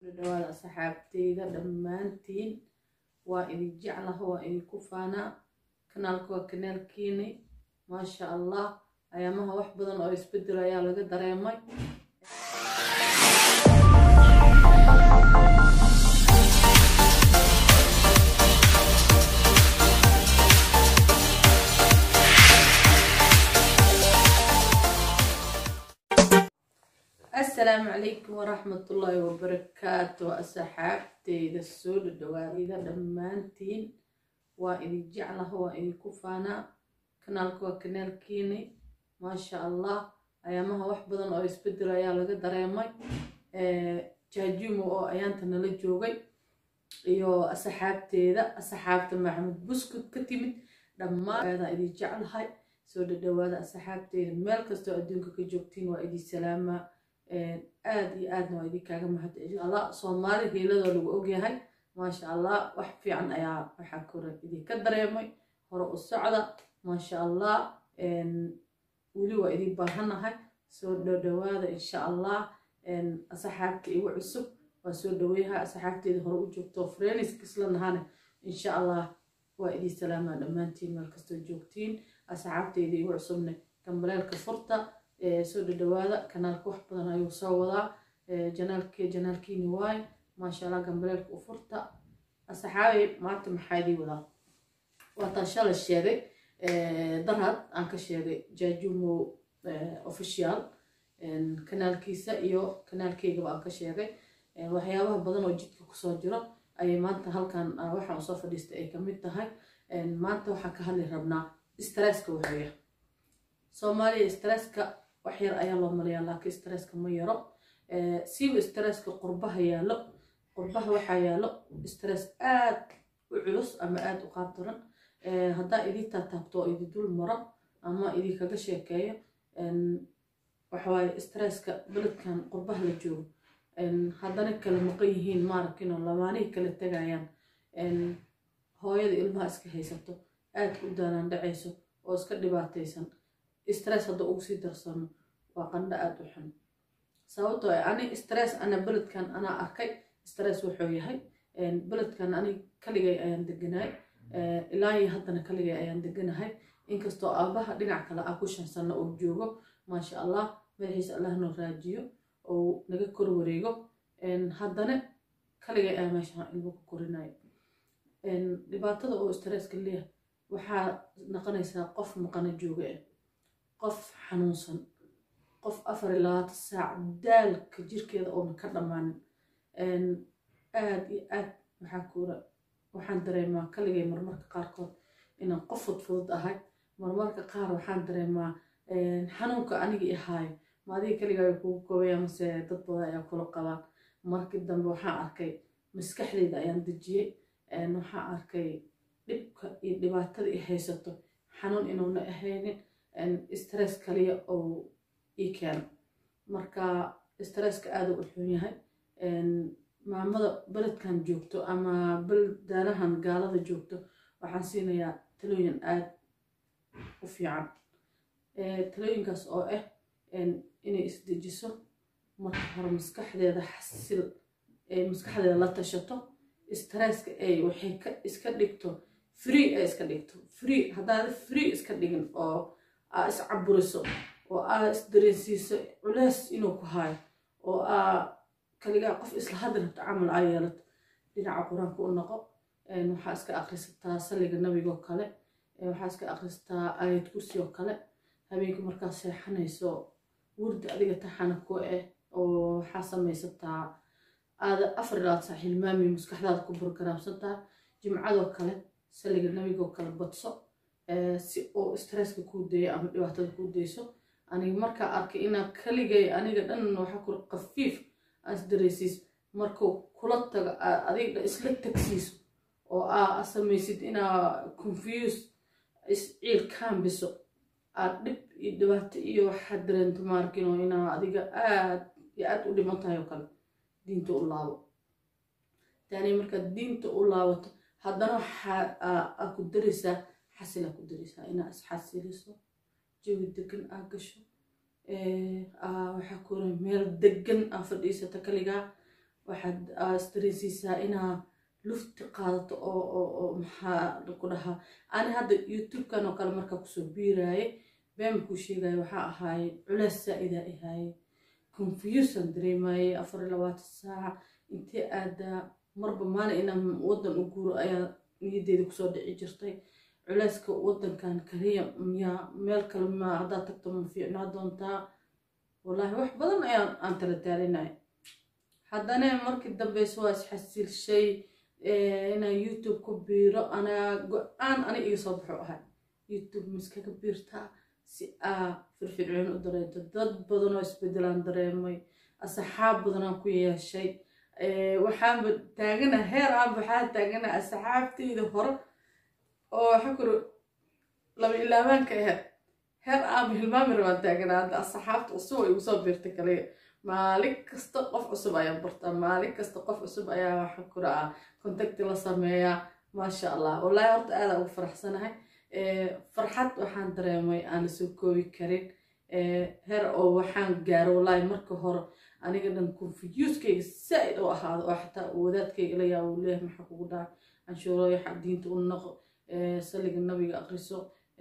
dhawaada asxaabteyda dhammaantiin waa idin jeclaha waa idinku faanaa kanaalka waa kanaalkiini maasha allah ayaamaha wax badan oo isbedel ayaa laga dareemay asalaamu calaykum waraxmatullaahi wabarakaatu asxaabteyda soo dhadhawaadida dhammaantiin waa idin jeclaha waa idinku faanaa kanaalka waa kanaalkiini maasha allah ayaamaha wax badan oo isbedel ayaa laga dareemay jaajumo oo ayaanta nala joogay iyo asxaabteeda asxaabta maxamed buskud ka timid dhammaan aadaa idin jeclahay soo dhadhawaada asxaabteeda meel kastoo adduunka ka joogtiin waa idin salaamaa aada iyo aadna waa idinkaaga mahad allah soomaali hiiladoo lagu ogyahay maasha allah wax fiican ayaa waxaa kore idinka dareemay hore u socda maasha allah weli waa idin baahanahay soo dhadhawaada insha allah asxaabta igu cusub waa soo dhaweyaha asxaabteeda hore u joogto freniskisla nahane insha allah waa idin salaamaa dhammaantiin meel kastoo joogtiin asxaabteyda igu cusubne gambaleelka furta soo dhadhawaada kanaalka wax badan ayuu soo wadaa janaalke janaalkiini waaye maasha allah gambaleelka u furta asxaabay maanta maxaa idii wadaa waataan shalay sheegay darad aan ka sheegay jaajumo official kanaalkiisa iyo kanaalkeygaba aan ka sheegay waxyaabaha badan oo jidka kusoo jiro ayay maanta halkan waxaan usoo fadhiistay ay kamid tahay maanta waxaan ka hadli rabnaa stresska waxeeya soomaaliya stresska wax yar ayaa loo malayaa laakiin stresska ma yaro siiba stresska qurbaha yaallo qurbaha waxaa yaallo stress aad u culus ama aada u qaabdaran haddaa idii taataabto oo idi dul maro ama idii kaga sheekeeyo waxawaaye stresska beledkan qurbaha la joogo haddana kala maqan yihiin maarkinoo lamaanihii kala tegayaan hooyada ilmaha iska haysato aada u daanaan dhacayso oo iska dhibaataysan stress hadda ugu sii darsano waa qandho aada u xun sababtoo ani stress ana beledkan anaa arkay stress wuxuu yahay beledkan ani kaligay ayaan deganahay ilaa iyo haddana kaligay ayaan deganahay inkastoo aabaha dhinac kale ah ku shan sano oo joogo maasha allah madaxiisa allah noo raajiyo oo naga kor wareego haddana kaligay ayaa meeshaan ilmo ku korinayo dhibaatada oo stresska leeyahay waxaa noqonaysaa qof maqano jooga ah qof xanuunsan qof afar iyo labaatan saac daalka jirkeeda oona ka dhammaanin aada iyo aad waxaa kuura waxaan dareemaa kaligay marmarka qaarkood inaan qof fudfudud ahay marmarka qaar waxaan dareemaa xanuunka aniga ihaayo ma adiga kaligaa kugu koobaya mase dad badan ayaa kula qabaan markii dambe waxaan arkay maskaxdeyda ayaan dejiyey waxaan arkay dhibka iyo dhibaatada i haysato xanuun inuuna ahaynin stress kaliya oo ii keeno marka stresska aada u xun yahay maamada beledkan joogto ama beldaanahan gaalada joogto waxaan siinayaa talooyin aada u fiican talooyinkaas oo ah inay isdejiso marka hore maskaxdeeda xasil maskaxdeeda la tashato stresska ay waxay iska dhigto free ay iska dhigto free haddaada free iska dhigin oo aa iscaburiso oo aa isdareensiiso culeys inuu ku haayo oo aa kaligaa qof isla hadli rabto camal aa yeelato dhinaca qur-aanka u noqo waxaa iska akhrisataa saliga nabigoo kale waxaa iska akhrisataa aayad kursi oo kale habeenka markaa seexanayso wurdi adiga taxana ku ah oo waxaa samaysataa aada afar ilaad saa hilmaami maskaxdaada ku burgaraamsantaa jimcadoo kale saliga nabigoo kale badso si uu stresska kuu dayo ama dhibaatada kuu dayso aniga markaa arkay inaa kaligay aniga dhan waxa ku qafiif aas dareysiis markuu kula tago adiga isla tagsiiso oo aa samaysid inaa confuse isciil kaambiso aad dhib iyo dhibaato iyo waxaad dareento maarkino inaa adiga aad iyo aad u dhiman tahay oo kale diinta u laabo taani markaad diinta u laabato haddana waxaa ku daraysaa xasilaa ku daraysaa inaa isxasiliso jawi degan aa gasho waxaa kuura meel degan aa fadhiisata kaligaa waxaad isdareensiisaa inaa lufti qaadato oo maxaa ku dhahaa ani hadda youtube-kan oo kale markaa kusoo biiraaye been kuu sheegaya waxaa ahaaye culeys saa-idaa ihaaye confusion dareemaye afar iyo labaatan saaca intee aadaa marba maalin inaan waddan u guuro ayaa niyadeeda kusoo dhici jirtay culeyska waddankan kaliya miyaa meel kale ma haddaad tagto ma fiicnaa doontaa wallaahi wax badan ayaan aan tala daalinaya haddana markii dambeyse waa isxasilshay inaan youtube ku biiro anaa go-aan ani iga soo baxo ahay youtube miskaga biirtaa si aa firfircoon u dareento dad badanoo isbedelaan dareemay asxaab badanaan ku yeeshay waxaanba taagana heer aan waxaa taagana asxaabteyda hore oo waxa kuro laba ilaabaanka aheyd heer aanba hilmaami rabaan taagana hadda asxaabta cusub ay igu soo biirtay kaliya maalin kasta qof cusub ayaa bartaa maalin kasta qof cusub ayaa waxa kura ah contacti la sameeyaa maasha allah wallaahi horta aada ugu faraxsanahay farxad waxaan dareemay aan lasoo koobi karin heer oo waxaan gaaro wallaahi marka hore aniga dhan confuseskayga saa-id u ahaado oo xataa wadaadkayga la yaabo leeh maxaa kugu dhaca canshuurooyo xaq diinta u noqo saliga nabiga akriso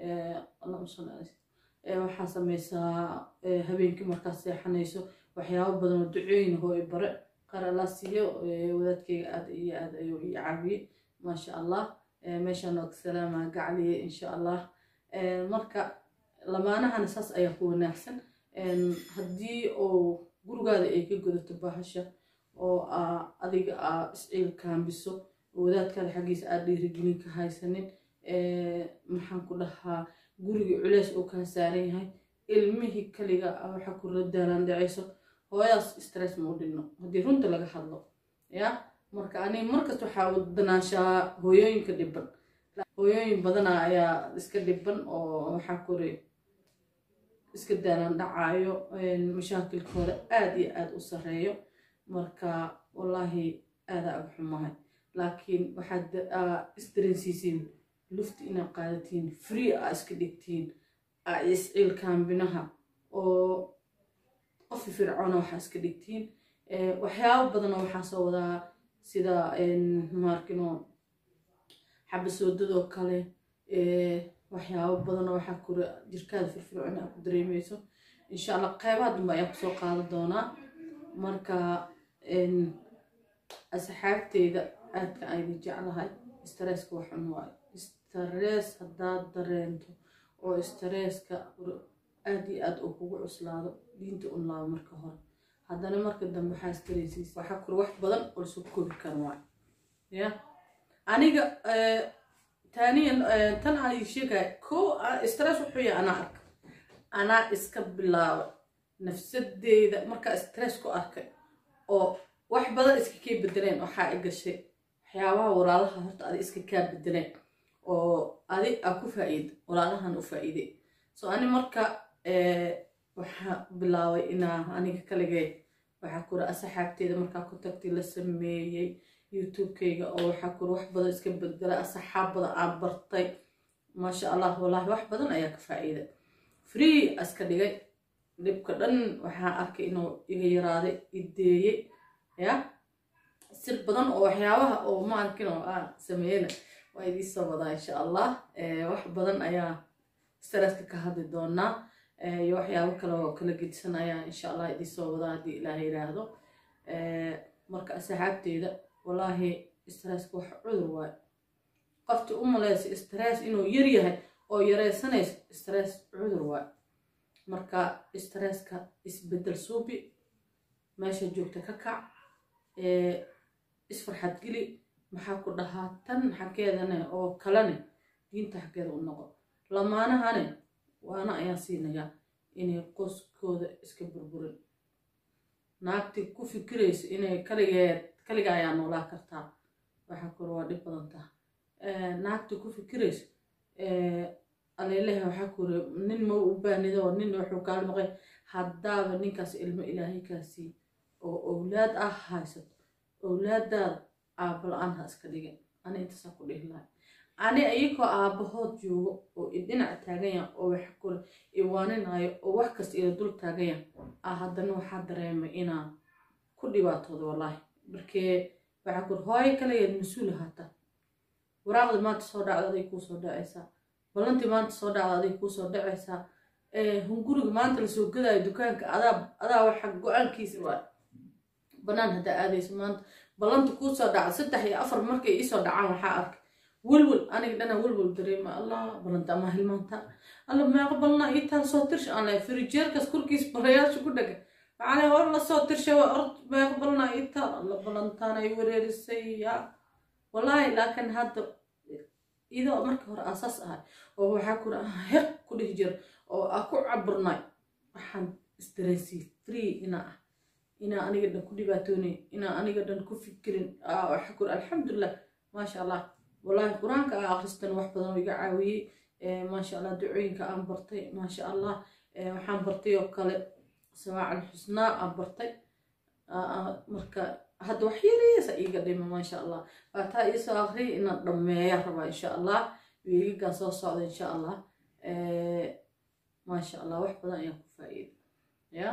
waxaa sameysaa habeenkii markaad seexanayso waxyaabo badan oo ducooyin hooy bare qaar alla siiyo wadaadkayga aad iyo aad ayuu ii caawiyey maasha allah meeshaan waa ka salaamaa gacliye insha allah marka lamaanahana saas ayaa ku wanaagsan haddii oo gurigaada ay ka godato bahasha oo adiga aa isciil kaambiso oo wadaadkaada xaggiisa aad dhiirigelin ka haysanin maxaan ku dhahaa gurigii culeys uu kaa saaran yahay ilmihii kaliga waxa kula daalaan dhacayso hooyadaas stress ma u dhinno haddii runta laga hadlo ya marka ani markasta waxaa danaanshaa hooyooyinka dhiban hooyooyin badana ayaa iska dhiban oo waxaa kore iska daalaan dhacaayo mashaakilkooda aada iyo aada u sareeyo marka wallaahi aadaa ag xumahay laakiin waxaad isdareensiisiin lufti inaad qaadatiin free aa iska dhigtiin aa isciilkaambinaha oo qofi fircoona waxaa iska dhigtiin waxyaabo badanoo waxaa soo wadaa sida maarkino xabasoodadoo kale waxyaabo badanoo waxaa kura jirkaada firfircoon aa ku dareemeyso insha allah qeybaha dambe ayaan kusoo qaadan doonaa marka asxaabteyda aadka ayna jeclahay stresska waxun waayo stress haddaad dareento oo stresska aad iyo aad uu kugu cuslaado diinta un laabo marka hore haddana marka dambe waxaa istareysiisa waxaa kura wax badan oo lasoo koobi kara waayo ya aniga taaniyan tan aan sheegaya ko stress wuxuu yahay anaa arka anaa iska bilaaba nafsadeyda markaa stress ku arkay oo wax badan iska kii bedeleen waxaa i gashay waxyaabaha walaalaha horta adi iska kaa bedeleen oo adi aa ku faa-iida walaalahan u faa-iiday so ani marka waxaa bilaabay inaa aniga kaligee waxaa kura asxaabteeda markaa contacti la sameeyey youtube-kayga oo waxaa kura wax badan iska bedela asxaab badan aan bartay maasha allah wallaahi wax badan ayaa ka faa-iida free iska dhigay dhibka dhan waxaa arkay inuu iga yaraaday ideeyey ya sir badan oo waxyaabaha oo ma arkin oo aan sameeyena waa idiisoo wadaa insha allah wax badan ayaa stresska ka hadli doonaa iyo waxyaabo kale oo kala gedisan ayaa insha allah idiisoo wadaa haddii ilaah yiraahdo marka asxaabteeda wallaahi stresska wax cudur waayo qofti u maleysa stress inuu yar yahay oo yareysanayso stress cudur waayo marka stresska isbedel suubi meesha joogta ka kac isfarxad geli maxaa ku dhahaa tan xaggeedane oo kalene diinta xaggeeda u noqo lamaanahane waana ayaan siinayaa inay qoskooda iska burburin naagti ku fikirayso inay kaligeed kaliga ayaa noolaa kartaa waxaa kore waa dhib badan taha naagti ku fikirayso aleeleha waxaa kore nin ma u baanido nin wuxuu kaala maqay haddaaba ninkaas ilmo ilaahay kaasii oo owlaad ah haysato owlaadaada aabba la-aan ha iska dhigin ani intaasaa ku dhihi lahay ani iyagoo aabbahood joogo oo idhinac taaganya oo wax kule iwaaninayo oo wax kasta ila dul taaganya ah haddana waxaa dareemay inaan ku dhibaatooda wallaahi markee waxaa kur hooyo kalegeed mas-uul ahaata waraaqdii maanta soo dhacda aday kuu soo dhacaysaa ballantii maanta soo dhacda aday kuu soo dhacaysaa hunguriga maanta lasoo gadaayo dukaanka adaa adaa waxa go-aankiisa waa banaan haddaa aadayso maanta ballanta kuu soo dhacda saddex iyo afar markay iisoo dhacaan waxaa arkay welwel aniga dhana welwel dareema allah ballanta ama hilmaanta alla meeqa balna ii taal soo tirsha aan lahay firijeerkaas korkiis barayaasha ku dhaga macnaa hor lasoo tirsha waa ord meeqa balna ii taal alla ballantaan ay wareerisay ya wallaahi laakiin hadda idoo markii hore asaas ahay oo waxaa kura heq ku dhihi jira oo aa ku caburnay waxaan isdareensiyey free inaa ah inaa aniga dhan ku dhibaatoonay inaa aniga dhan ku fikirin waxaa kura alxamdulilah maasha allah wallaahi qur-aanka aa akhristan wax badan oo iga caawiyey maasha allah ducooyinka aan bartay maasha allah waxaan bartay oo kale samaacal xusnaa aan bartay marka hadda wax yariisa iiga dhima maasha allah waataa iisoo akhriyay inaan dhammeeya rabaa insha allah wiigagaan soo socda insha allah maasha allah wax badan ayaan ku faa-iida ya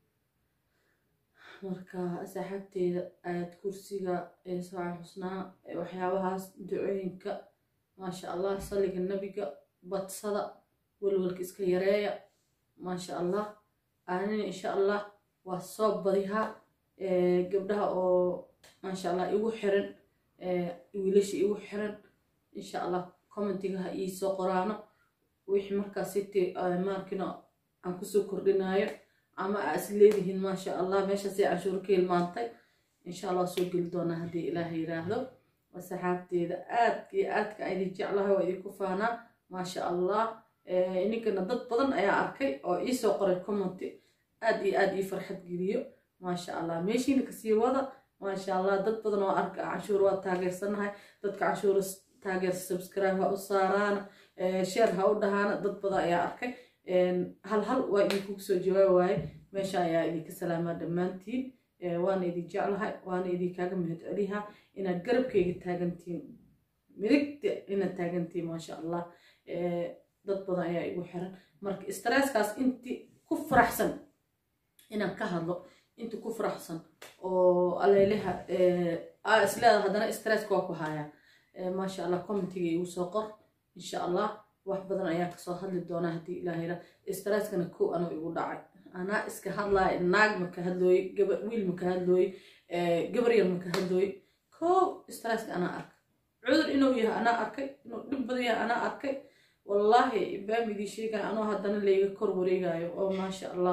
marka saaxaabteeda aayad kursiga samaacal xusnaa waxyaabahaas ducooyinka maasha allah saliga nebiga badsada welwelka iska yareeya maasha allah aanina insha allah waa soo badihaa gabdhaha oo maasha allah igu xiran wiilasha igu xiran insha allah commentiga ha iisoo qoraano wixii markaas siti maarkino aan kusoo kordhinayo ama aa is leedihiin maasha allah meeshaasay canshuuro ka hilmaantay insha allah soo geli doonaa haddii ilaaha yiraahdo saxaabteeda aadka iyo aadka a idin jeclahay waa idinku faanaa maasha allah ininkana dad badan ayaa arkay oo iisoo qoray commenti aad iyo aad ii farxad geliyo maasha allah meeshiina kasii wada maasha allah dad badan oo arka canshuur waa taageersanahay dadka canshuura taageersa subscribe ha u saaraana sheer ha u dhahaana dad badan ayaa arkay hal hal waa idinkugu soo jawaabi waaye meesha ayaa idinka salaamaa dhammaantiin waana idin jeclahay waana idinkaaga mahad celiha inaad garabkayga taagantiin midigta inaad taagantiin maasha allah dad badan ayaa igu xiran marka stresskaas inti ku faraxsan inaan ka hadlo inti ku faraxsan oo aleylaha aa isleeda haddana stresska waa ku hayaa maasha allah commentiga igu soo qor insha allah wax badan ayaan kasoo hadli doonaa haddii ilaah yira stresskana kow anuu igu dhacay anaa iska hadlaaya naag maka hadlooye wiil maka hadlooye gabar yar maka hadlooye kow stresska anaa arkay cudur inuu yahay anaa arkay inuu dhib badan yahay anaa arkay wallaahi baamidii sheegaya anoo haddana layga kor wareegayo oo maasha allah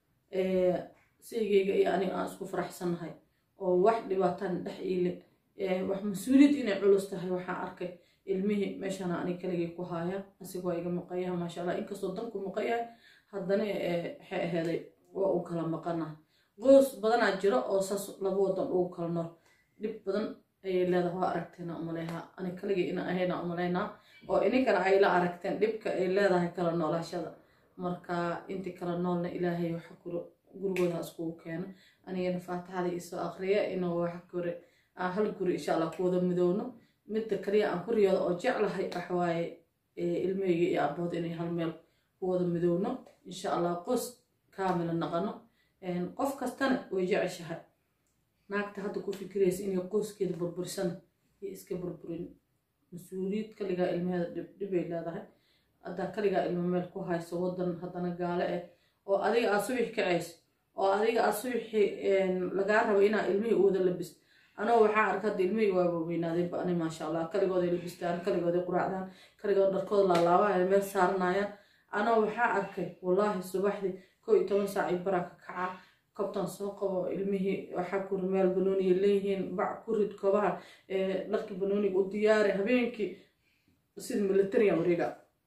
seygayga iyo aniga aan isku faraxsannahay oo wax dhibaataan dhex iile wax mas-uuliyad inay culus tahay waxaan arkay ilmihii meeshana anig kaligay ku haaya asiga waa iga maqayaha maasha allah inkastoo danku maqayahay haddana waxay aheeday waa u kala maqana qoys badanaa jiro oo saas laba wadan ugu kala nool dhib badan ayay leedahay waa aragteena umaleynaa anig kaligay ina ahayna umaleynaa oo ininkana ay la aragteen dhibka ay leedahay kala noolaashada marka intii kala noolna ilaahay waxa kuro gurigooda iskugu keeno anigana faatixada isoo aqriya inuu wax kore hal guri insha allah kuwada midowno midda kaliya aan ku riyooda oo jeclahay waxawaaye ilmeyga iyo abooda inay hal meel kuwada midowno insha allah qoys kaamila naqano qof kastana way jeceshahay naagta hadda ku fikiraysa inay qoyskeeda burbursana iyo iska burburin mas-uuliyad kaligaa ilmaheeda dhibay leedahay haddaa kaligaa ilmo meel ku hayso wadan haddana gaale ah oo adiga aad subix kacayso oo adiga aad subixi lagaa rabo inaa ilmihii u wada labisto anoo waxaa arka hadda ilmihii waaba weynaadayba ani maasha allah kaligooday labistaan kaligooday quraacdaan kaligood dharkooda laalaabaya meel saaranayaan anoo waxaa arkay wallaahi subaxdii kow iyo toban saac iyo baraa ka kaca kobtan soo qabo ilmihii waxaa kuri meel banooniya leeyihiin bac ku rid kobaha dharkii banooniga u diyaari habeenkii sida militarian wareega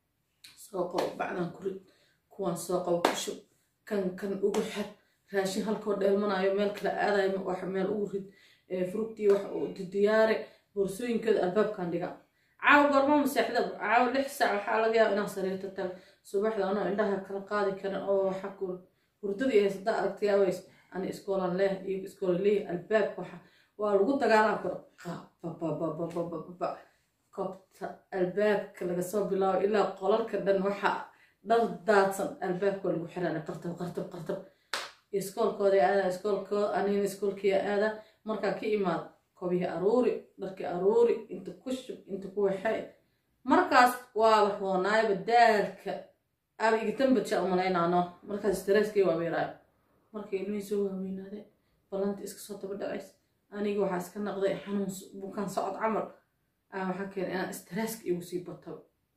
soo qabo bacdan ku rid kuwaan soo qabo ku shub kan kan ugu xer raashin halkoo dheelmanayo meel kale aadayo wax meel ugu rid frugtii wax diyaare boorsooyinkeeda albaabkan dhiga caawa goorma maseexdaba caawa lix saac waxaa laga yaaba inaan sariirta tago subaxda anoo indhaha kala qaadi karin oo waxa ku hurdadii ay sadda aragtayaaways ani iskoolan leeh iyo iskoola leeh albaabka waxa waa lagu dagaalaa karo bababababababa kobta albaabka laga soo bilaabo ilaa qolalka dhan waxa dhar daadsan albaabka waa lagu xirana qartab qartab qartab iskoolkooda aada iskoolkooda anina iskoolkiya aada markaa ka imaad kobihii aruuri dharkii aruuri inta ku shub inta ku waxay markaas waaba roonaayaba daalka aaba igatanbadsha umalaynaano markaas stresskii waaba yaraayo markay ilmihii soo waaweynaade ballanti iska soo daba dhacays aniga waxaa iska naqday xanuun bukaan socod camal aan waxaa keenay inaan stresska igu sii bato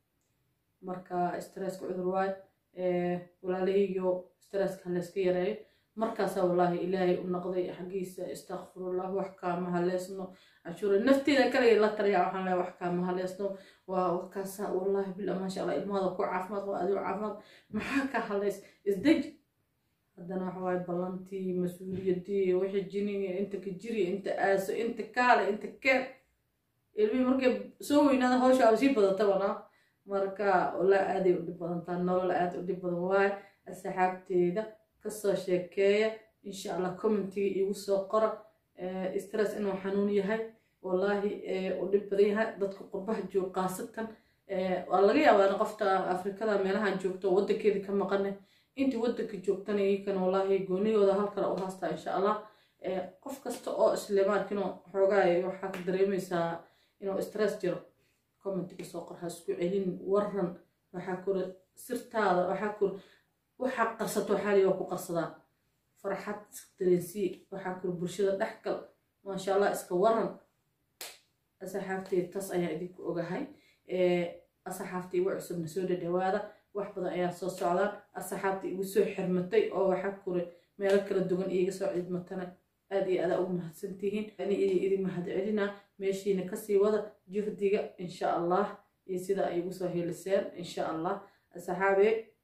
marka stresska cudur waayo walaalahaygiyo stresska layska yareeyo markaasaa wallaahi ilaahay u noqday xaggiisa istakfirullah wax kaama haleesno cashuura nafteeda kaliya la taliyaa waxaan leeyahay wax kaama haleesno waa wakaasaa wallaahi bila maasha allah ilmahada ku caafimaad qaba adigo caafimaad maxaa ka haleys isdeji haddana waxa waaye ballantii mas-uuliyaddii wixii jiniga inta ka jiri inta aaso inta kaale inta keen ilmihii markay soo weynaada hawsha aba sii badatabana marka walaa aaday u dhib badantaa nolol aad u dhib badan waaye asxaabteeda kasoo sheekeeya insha allah commentiga iigu soo qora stress inuu xanuun yahay wallaahi u dhib badan yahay dadka qurbaha joog qaasatan waa laga yaabaa qofta afrikada meelahan joogto wadankeeda ka maqane intii wadanka joogtana iyakana wallaahi gooniyooda halkale u haastaa insha allah qof kasta oo islimaarkino xoogaa waxaa ka dareemaysaa inuu stress jiro commentiga soo qor ha isku celin waran waxaa kore sirtaada waxaa kore waxaa qarsato waxaali waa ku qarsadaa farxad iska dareensii waxaa kore bulshada dhexgal maasha allah iska waran asxaabteed taas ayaa idinku ogahay asxaabta igu cusubna soo dhadhawaada wax badan ayaa soo socdaan asxaabta igu soo xirmatay oo waxaa kore meelo kala duwan iiga soo cidmatana aad iyo adaa ugu mahadsantihiin ani idin mahad celina meeshiina kasii wada juhdiga insha allah iyo sida ay igu soo heliseen insha allah asxaabe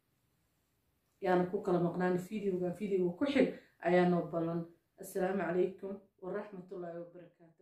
yaana ku kala maqnaan videoga videoga ku xig ayaanoo ballan assalaamu calaykum waraxmatullaahi wabarakaatu